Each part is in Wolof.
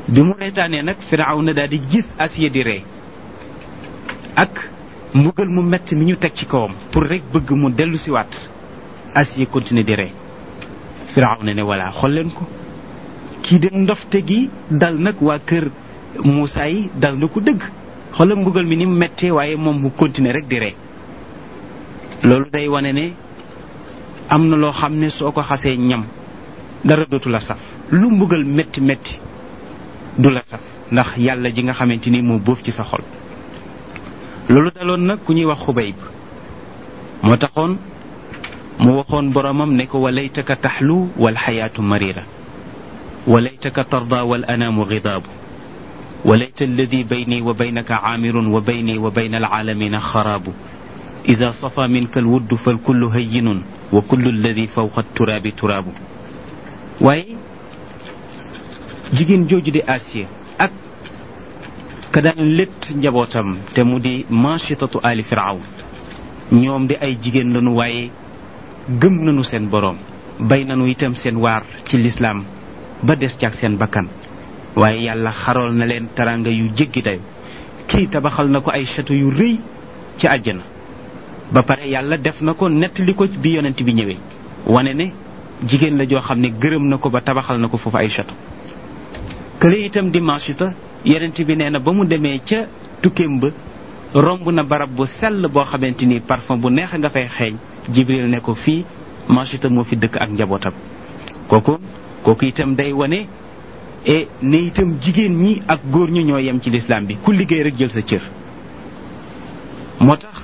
bi mu reetaanee nag firawna daal di gis Asiya di ree ak mbugal mu metti mi ñu teg ci kawam pour rek bëgg mu dellu siwaat Asiya continuer di ree firawna ne voilà xool leen ko kii de ndofte gi dal nag waa kër Moussa yi dal na ko dëgg xoolal mbugal mi ni mu méttee waaye moom mu continuer rek di ree loolu day wane ne am na loo xam ne soo ko xasee ñam dara dootu la saf lu mbugal métti métti du la saf ndax yàlla ji nga xamante ni moo bóof ci sa xol loolu daloon nag ku ñuy wax xubayb moo taxoon mu waxoon boromam ne ko walaytaka taxlu wal xayaatu marira walaytaka tarda wal anaamu gidaabu وليت الذي بيني وبينك عامر وبيني وبين العالمين خراب إذا صفى منك الود فالكل هين وكل الذي فوق التراب تراب واي جيجين جوج دي آسيا أك كدان لت نجابوتام تمودي ماشطة آل فرعون ñoom di ay jigéen lañu waaye gëm nañu seen borom bay nañu itam seen waar ci lislaam ba des ci ak seen bakkan waaye yàlla xarool na leen taranga yu jéggi dayo kii tabaxal na ko ay château yu rëy ci àjjana ba pare yàlla def na ko nettali ko bi yonent bi ñëwee wane ne jigéen la joo xam ne gërëm na ko ba tabaxal na ko foofu ay château kële itam dimanche ta yonent bi nee na ba mu demee ca tukkeem ba romb na barab bu sell boo xamante ni parfum bu neex nga fay xeeñ jibril ne ko fii manchita moo fi dëkk ak njabootam kooku kooku itam day wane e ne itam jigéen ñi ak góor ñi ñoo yem ci lislaam bi ku liggéey rek jël sa cër moo tax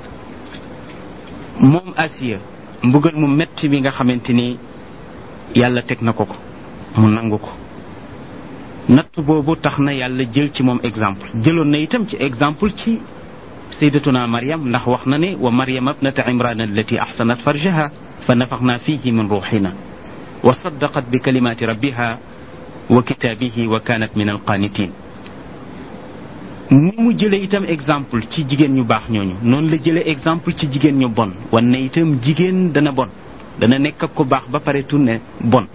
moom asiya mbugal mu metti bi nga xamante ni yàlla teg na ko ko mu nangu ko natt boobu tax na yàlla jël ci moom exemple jëloon na itam ci exemple ci sayyidatuna maryam ndax wax na ne wa maryam abnata imran allati ahsanat farjaha fa nafaxna fihi min ruuxina wa saddaqat bi kalimaati rabbiha wa kitaabihi wa kanat min alqanitin ni mu jëlee itam exemple ci jigéen ñu baax ñooñu noonu la jëlee exemple ci jigéen ñu bon wan ne itam jigéen dana bon dana nekk ak ku baax ba pare tunne bon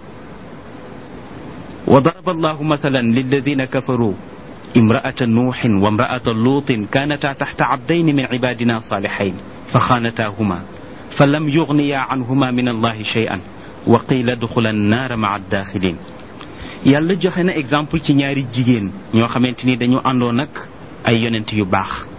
وضرب الله مثلا للذين كفروا امرأة نوح وامرأة لوط كانتا تحت عبدين من عبادنا صالحين فخانتاهما فلم يغنيا عنهما من الله شيئا وقيل ادخلا النار مع الداخلين yàlla joxe na exemple ci ñaari jigéen ñoo xamante ni dañu àndoon ak ay yonent yu baax